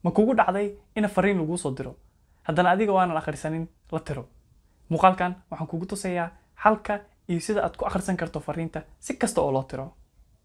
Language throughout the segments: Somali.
ma kugu dhacday in fariin laguu soo diro haddana adiga oo aanan akhrisanin la tiro muuqaalkan waxaan kugu tusayaa xalka iyo sida aad ku akhrisan karto fariinta si kasta oo loo tiro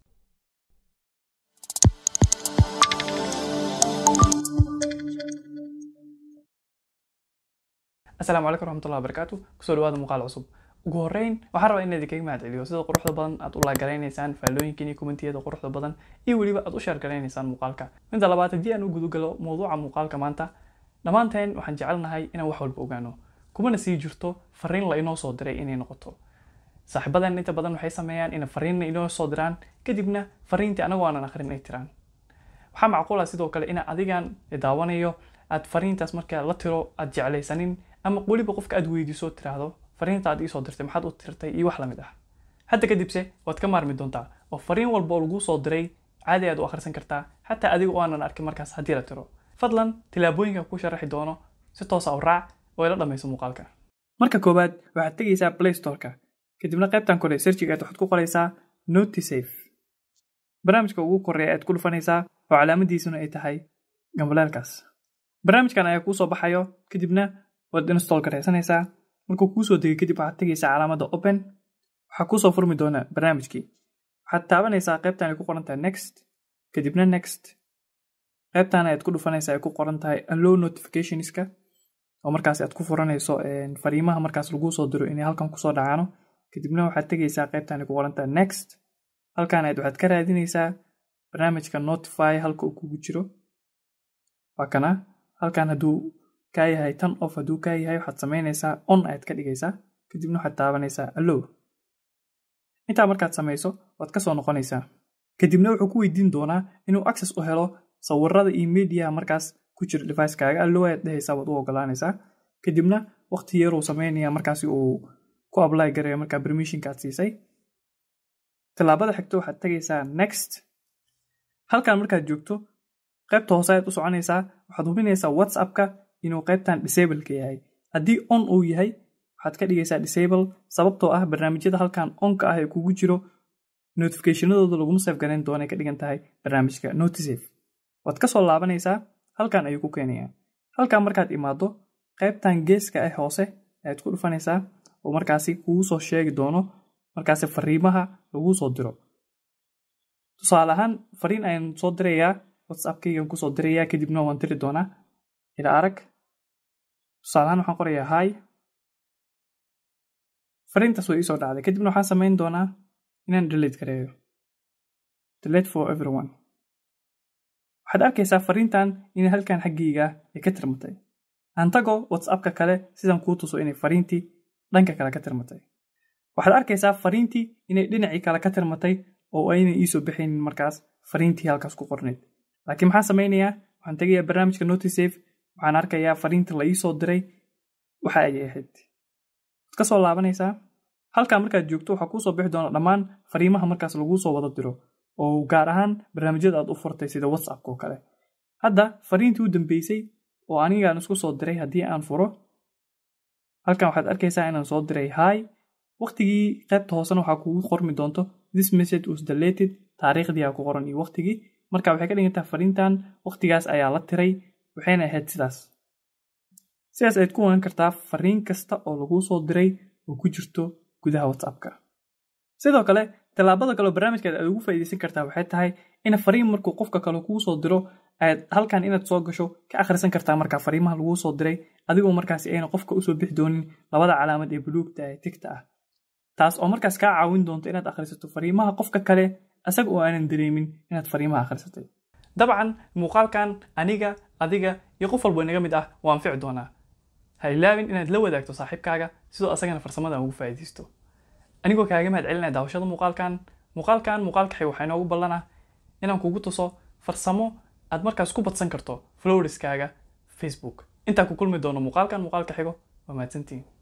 asalaamu calaykum raxmatullahi wabarakaatu kusoo dhawaada muuqaal cusub ugu horreyn waxaan rabaa inaad idinkaga mahad celiyo sida quruxda badan aad u laagaraysaan faallooyinkiin iyo kommentiyada quruxda badan iyo weliba aad u sheergaraynaysaan muuqaalka midda labaad haddii aan u gudugalo mowduuca muuqaalka maanta dhammaanteen waxaan jecelnahay inaan wax walba ogaano kumana sii jirto fariin la inoo soo diray inay noqoto saaxiibadan inta badan waxay sameeyaan inay fariinna inoo soo diraan kadibna fariintii anagoo aanan akhrin ay tiraan waxaa macquul ah sidoo kale ina adigan daawanayo aad fariintaas markaa la tiro aad jeclaysanin ama weliba qofka aad weydiiso tiraahdo fariinta aad iisoo dirtay maxaad u tirtay iyo wax lamid ah hadda kadibse waad ka maarmi doontaa oo fariin walba oo laguu soo diray caadi aad u akhrisan kartaa xataa adiga oo aanan arkin markaas haddii la tiro fadlan tilaabooyinka ku sharaxi doono si toosa u raac oo ila dhammayso muuqaalka marka koowaad waxaad tegaysaa play storeka kadibna qaybtan kore serjigaad waxaad ku qoraysaa notisafe barnaamijka ugu koreeya aad ku dhufanaysaa oo calaamadiisuna ay tahay gambalaalkaas barnaamijkan ayaa kuu soo baxayo kadibna waad install garaysanaysaa markuu kuu soo degay kadib waxaad tegaysaa calaamadda open waxaa kuusoo furmi doona barnaamijkii waxaad taabanaysaa qaybtan ay ku qoran tahay next kadibna next qaybtan ayaad ku dhufanaysaa ay ku qoran tahay allow notificationska oo markaas aad ku furanayso fariimaha markaas laguu soo diro inay halkan kusoo dhacaano kadibna waxaad tegaysaa qaybtan ay ku qoran tahay next halkan ayaad waxaad ka raadinaysaa barnaamijka notify halka uu kugu jiro waa kana halkan hadduu kaa yahay tan off hadduu kaa yahay waxaad samaynaysaa on ayaad ka dhigaysaa kadibna waxaad taabanaysaa allow intaa markaad samayso waad ka soo noqonaysaa kadibna wuxuu ku weydiin doonaa inuu access u helo sawirada iyo mediaha markaas ku jira devicekaaga allow ayaad dhehaysaa waad u ogolaanaysaa kadibna waqti yaruu samaynaya markaasi uu ku apply garaya markaa permissionka aad siisay tallaabada xigto waxaad tegaysaa next halkan markaad joogto qaybta hoose ayaad u soconaysaa waxaad hubinaysaa whatsappka inuu qaybtan disableka yahay haddii on uu yahay waxaad ka dhigaysaa disable sababtoo ah barnaamijyada halkan onka ah ee kugu jiro notificationadooda laguma saf garayn doonay ka dhigan tahay barnaamijka notisafe waad ka soo laabanaysaa halkan ayuu ku keenayaa halkan markaad imaado qaybtan geeska ah hoose ayaad ku dhufanaysaa oo markaasi kugu soo sheegi doono markaasi fariimaha laguu soo diro tusaale ahaan fariin ayaan soo dirayaa whatsappkaygan kusoo dirayaa kadibna waan diri doonaa ila arag tusaalahaan waxaan qorayaa hi fariintaas way iisoo dhacday kadibna waxaan samayn doonaa inaan delete gareeyo delete for everyone waxaad arkaysaa fariintan inay halkan xaggayga ay ka tirmatay aan tago whatsappka kale sidan kuu tuso inay fariintii dhanka kale ka tirmatay waxaad arkaysaa fariintii inay dhinacii kale ka tirmatay oo aynan iisoo bixaynin markaas fariintii halkaas ku qornayd laakiin maxaan samaynayaa waxaan tegayaa barnaamijka notisafe waxaan arkayaa fariinta la iisoo diray waxa ay ahayd waad ka soo laabanaysaa halkaa markaad joogto waxaa kuusoo bixi doona dhammaan fariimaha markaas laguu soo wada diro oo gaar ahaan barnaamijyada aad u furtay sida whatsappka oo kale hadda fariintii u dambeysay oo anigaan isku soo diray haddii aan furo halkan waxaad arkaysaa inaan soo diray hi waqtigii qaybta hoosena waxaa kugu qormi doonto this message was deleted taariikhdii aa ku qoran iyo waqtigii marka waxay ka dhigantaa fariintan waqtigaas ayaa la tiray waxayna ahayd sidaas sidaas ayaad ku ogaan kartaa fariin kasta oo laguu soo diray oo ku jirto gudaha whatsappka sidoo kale tallaabada kaleoo barnaamijkaad aad ugu faa'iidaysan kartaa waxay tahay in fariin markuu qofka kale kuu soo diro aad halkan inaad soo gasho ka akhrisan kartaa markaa fariimaha laguu soo diray adigoo markaasi ayna qofka usoo bixi doonin labada calaamad ee buluugta ee tigta ah taas oo markaas kaa caawin doonto inaad akhrisato fariimaha qofka kale asaga oo aanan dareemin inaad fariimaha akhrisatay dabcan muuqaalkan aniga adiga iyo qof walba inaga mid ah waa anfici doonaa ha ilaabin inaad la wadaagto saaxiibkaaga sidoo asagana farsamadan ugu faa'iidaysto anigoo kaaga mahad celinaya daawashada muuqaalkan muuqaalkan muuqaalka xig waxaa inoogu ballanah inaan kugu tuso farsamo aad markaas ku badsan karto flowriskaaga facebook intaa ku kulmi doono muuqaalkan muuqaalka xigo waa mahadsantiin